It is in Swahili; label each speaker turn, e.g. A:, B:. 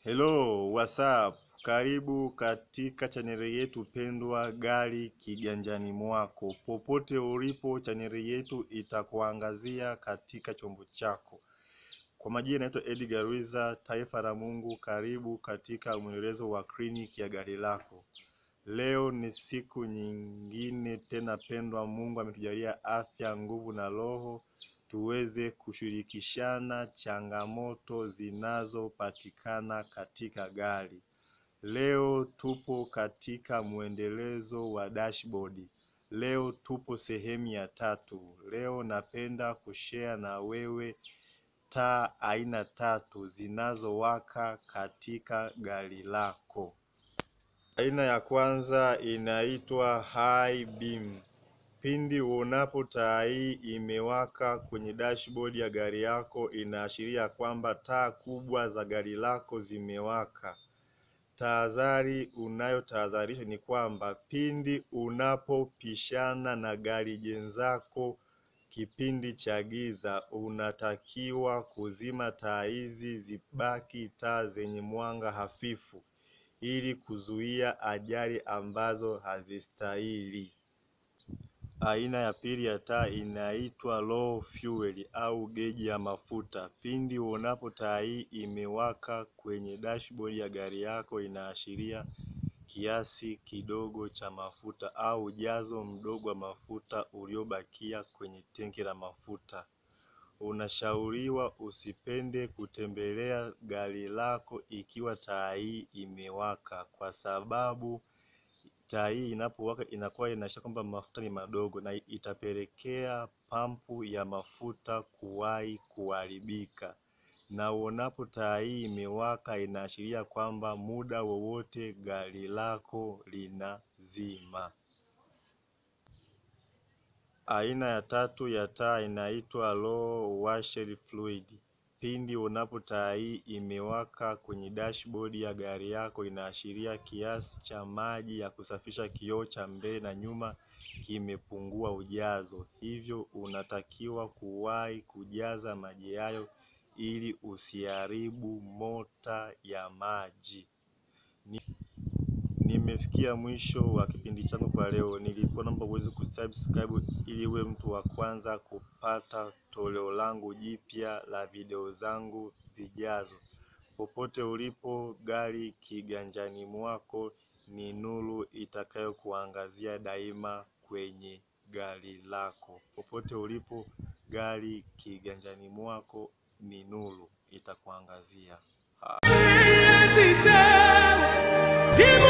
A: Hello, what's up? Karibu katika chaneli yetu pendwa Gari Kiganjani Mwako. Popote ulipo, chaneli yetu itakuangazia katika chombo chako. Kwa majina naitwa Edgar Rwiza, taifa la Mungu. Karibu katika mwendelezo wa kliniki ya gari lako. Leo ni siku nyingine tena pendwa, Mungu ametujalia afya, nguvu na roho tuweze kushirikishana changamoto zinazopatikana katika gari. Leo tupo katika mwendelezo wa dashboard. Leo tupo sehemu ya tatu. Leo napenda kushare na wewe taa aina tatu zinazowaka katika gari lako. Aina ya kwanza inaitwa high beam. Pindi uonapo taa hii imewaka kwenye dashboard ya gari yako, inaashiria kwamba taa kubwa za gari lako zimewaka. Tahadhari unayotahadharisha ni kwamba pindi unapopishana na gari jenzako kipindi cha giza, unatakiwa kuzima taa hizi zibaki taa zenye mwanga hafifu, ili kuzuia ajali ambazo hazistahili. Aina ya pili ya taa inaitwa low fuel au geji ya mafuta. Pindi uonapo taa hii imewaka kwenye dashboard ya gari yako, inaashiria kiasi kidogo cha mafuta au ujazo mdogo wa mafuta uliobakia kwenye tenki la mafuta. Unashauriwa usipende kutembelea gari lako ikiwa taa hii imewaka, kwa sababu taa hii inapowaka inakuwa inaashiria kwamba mafuta ni madogo na itapelekea pampu ya mafuta kuwahi kuharibika. Na uonapo taa hii imewaka inaashiria kwamba muda wowote gari lako linazima. Aina ya tatu ya taa inaitwa low washer fluid. Pindi unapo taa hii imewaka kwenye dashboard ya gari yako, inaashiria kiasi cha maji ya kusafisha kioo cha mbele na nyuma kimepungua ujazo, hivyo unatakiwa kuwahi kujaza maji hayo ili usiharibu mota ya maji. Ni nimefikia mwisho wa kipindi changu kwa leo. Nilikuwa naomba uweze kusubscribe ili uwe mtu wa kwanza kupata toleo langu jipya la video zangu zijazo. Popote ulipo, gari kiganjani mwako ni nuru itakayokuangazia daima kwenye gari lako. Popote ulipo, gari kiganjani mwako ni nuru itakuangazia.
B: Give